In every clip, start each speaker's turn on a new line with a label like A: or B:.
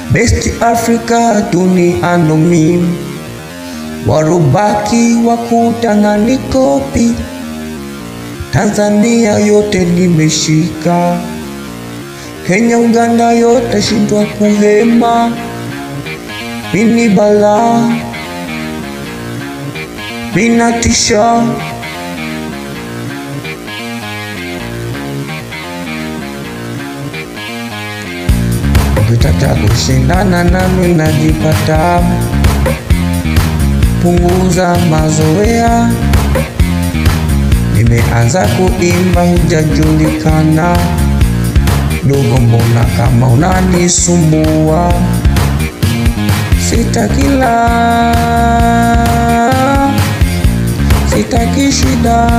A: Best Africa duniani mimi, warubaki wakutana ni kopi. Tanzania yote nimeshika, Kenya, Uganda yote shindwa kuhema. Mini bala minatisha ukitaka kushindana nami najipata, punguza mazoea. Nimeanza kuimba hujajulikana, dogo, mbona kama unanisumbua? Sitakila, sitaki shida,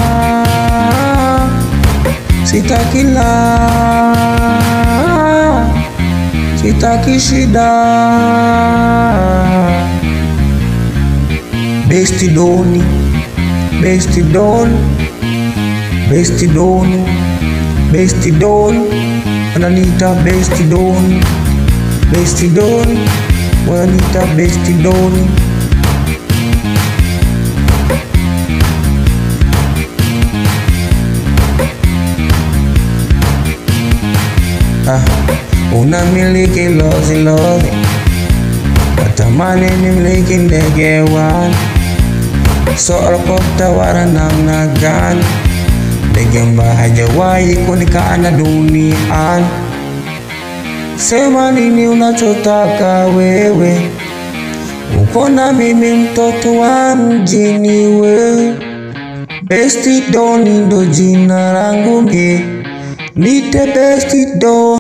A: sitakila, sitaki shida. Best Doni, Best Don, Best Don, Best Don, wananiita Best Don, Best Don, wananiita Best Don. Ah, unamiliki lozi lozi, natamani nimiliki ndege wani Helikopta wala namna gani, ndege ambaye hajawahi kuonekana duniani. Sema nini unachotaka wewe, uko na mimi mtoto wa mjini we. Best Don ndo jina langu mie, nite Best Don.